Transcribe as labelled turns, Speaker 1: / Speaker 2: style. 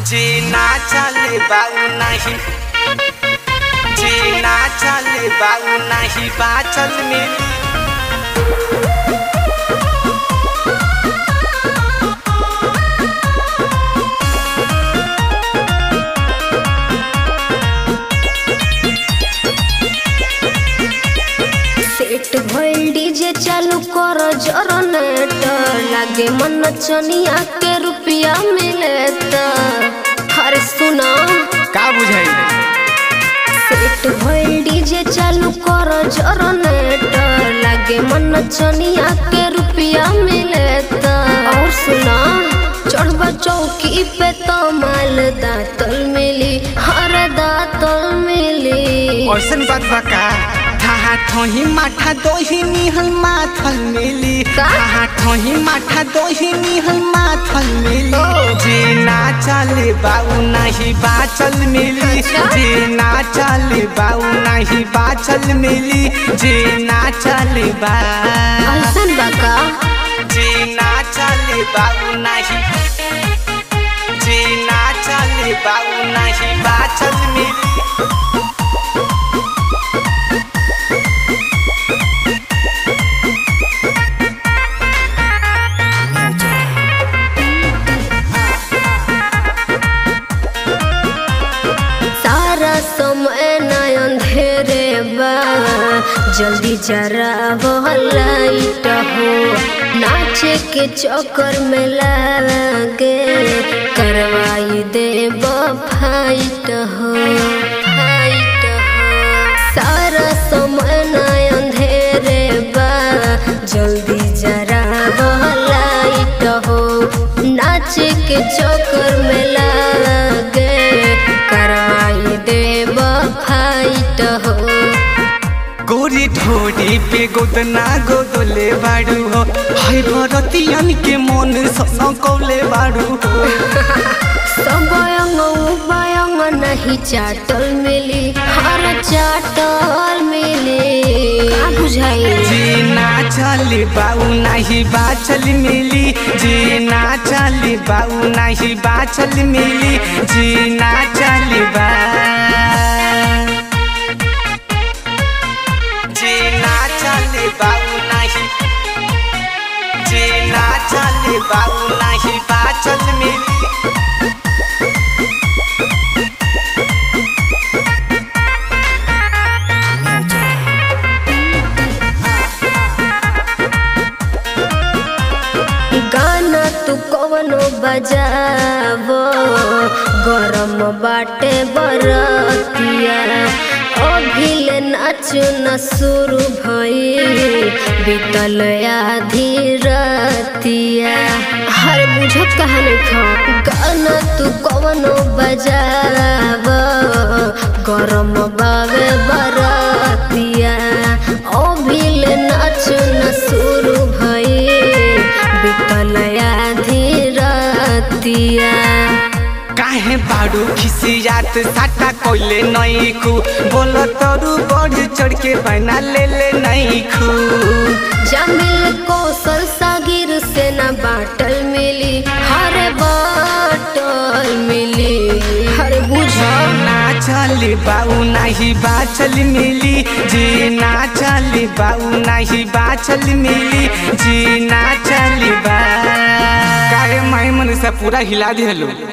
Speaker 1: जी ना चले बाऊ नहीं जी ना चले बाऊ नहीं बाचल में
Speaker 2: सेट भइल डीजे चालू कर जनरेटर लागे मन चनिया के रुपया मिले त हर सुना
Speaker 1: का बुझाई
Speaker 2: सेट भइल डीजे चालू कर जनरेटर लागे मन चनिया के रुपया मिले त और सुना चढ़बा चौकी पे तो माल दातल मिली हर दातल मिली
Speaker 1: ऐसन बात बा का थाहा ठोही माठा दोही निहल माथल मिली
Speaker 2: का?
Speaker 1: थाहा ठोही माठा दोही निहल माथल मिली जी ना चले बाऊ नहीं बाचल मिली
Speaker 2: अच्छा?
Speaker 1: जी ना चले बाऊ नहीं बाचल मिली जी ना चले बा
Speaker 2: ऐसन बा का
Speaker 1: जी ना चले बाऊ नहीं जी ना चले बाऊ नहीं बाचल मिली
Speaker 2: सारा समय न अंधेरे बा जल्दी जरा लाइट हो नाचे के चक्कर में लागे करवाई दे फाइट हो फाइट हो सारा समय न अंधेरे बा जल्दी जरा लाइट हो नाचे के चक्कर में लागे करवाई देब फाइट हो
Speaker 1: गोरी ढोरी पे गोदना गोदले बाड़ू हो हाय भरतियन के मन सन कौले बाड़ू हो
Speaker 2: सब अंग उबायंग नहीं चाटल मिली हर चाटल मिली का बुझाई
Speaker 1: जी ना चली बाऊ नहीं बाचल मिली जी ना चली बाऊ नहीं बाचल मिली जी ना चली बा जी ना चली बाऊ नहीं जी ना चली बाऊ नहीं बाचल मिली
Speaker 2: गाना तू कवनो बजावो गरम बाटे बरतिया अभिल नाचु न शुरू भई बीतल आधी रतिया हर बुझत कहानी खा गाना तू कवनो बजावो गरम बावे बरतिया अभिल नाचु न शुरू भई बीतल आधी रतिया
Speaker 1: काहे बाड़ू खिसियात साटा कोइले नहीं खू बोल तरू बढ़ चढ़ के बना ले ले नहीं खू
Speaker 2: जमिल कौशल सागिर से न बाटल मिली हर बाटल मिली हर बुझा
Speaker 1: ना चली बाऊ नहीं बाचल मिली जी ना चली बाऊ नहीं बाचल मिली जी ना चली बा काहे माई मन से पूरा हिला दिहलो